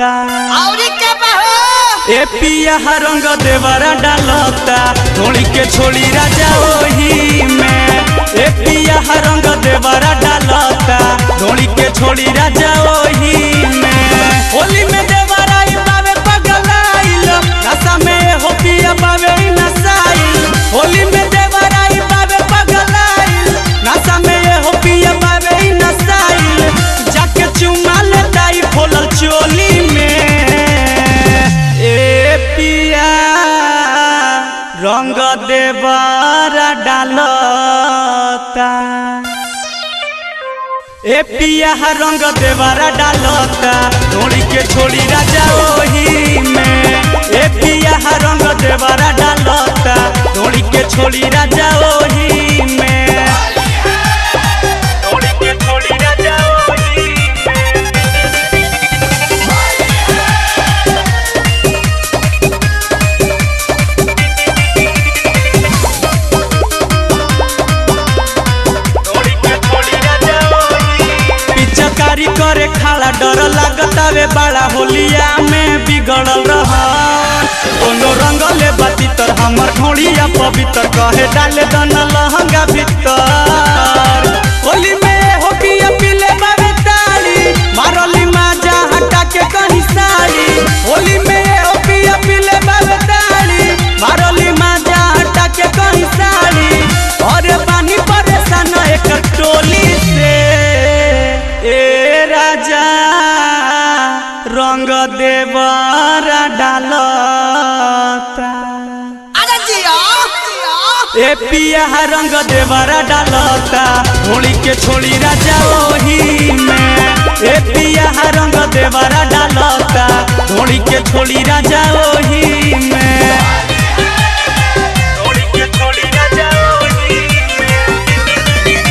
औरी के बहो ए पिया रंग देवरा डालता धोड़ी के छोड़ी राजा ओही में ए पिया रंग देवरा डालता धोड़ी के छोड़ी राजा ओही में होली में देवरा ई बावे पगलाइल नशा में हो पिया बावे ई नसाइल होली में देवरा ई बावे पगलाइल नशा में हो पिया बावे ई नसाइल जाके चुमा लेता ई खोलल चोली में ए पिया रंग देवरा डालता ए पिया रंग देवरा डालता धोड़ी के छोड़ी राजा ओही में ए पिया रंग देवरा डालता धोड़ी के छोड़ी राजा ओही में धोड़ी के छोड़ी राजा ओही में पिचकारी करे खाला डर लागतावे बड़ा होलिया में बिगड़ल रह कोनो रंग ले बाती तर हमर ढोड़िया पवित्र कहे डाले दन लहंगा भीतर होली में हो पिया पीले बाबे ताली मारली माजा हटा के कहीं साड़ी होली में हो पिया पीले बाबे ताली मारली माजा हटा के कहीं साड़ी और पानी परेशान एक टोली से ए राजा रंग देवरा डालता अरे जिया ए पिया रंग देवरा डालता होली के छोड़ी राजा ओही में ए पिया रंग देवरा डालता होली के छोड़ी राजा ओही में होली के छोड़ी राजा ओही में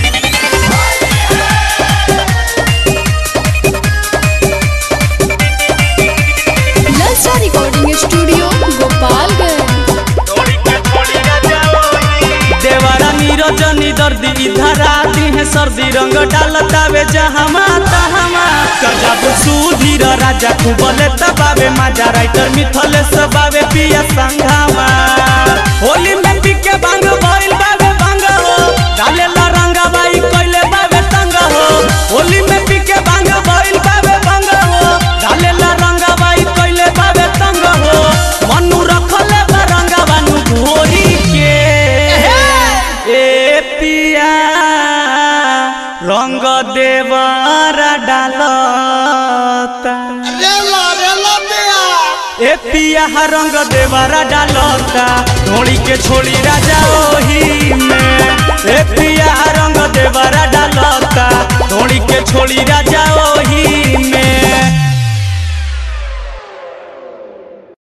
ललचा रिकॉर्डिंग स्टूडियो गोपालगंज देवरा नीरज दर्दी इधर आती है सर्दी रंग डालता वे जहमा तहमा गजब सुधीर राजा कुबले तबावे माजा राइटर मिथले सबावे पिया संघामा होली में पीके भांग भइल बावे भांग हो डालेला रंगा बाई कोइले बावे संग हो होली में पीके भांग भइल बावे भांग हो डालेला रंगा बाई कोइले बावे संग हो मनु रखले बा रंगा बानु घोरी के ए पिया रंग देवरा डालता रेला रेला दिया ए पिया रंग देवरा डालता धोड़ी के छोड़ी राजा ओही में ए पिया रंग देवरा डालता धोड़ी के छोड़ी राजा ओही में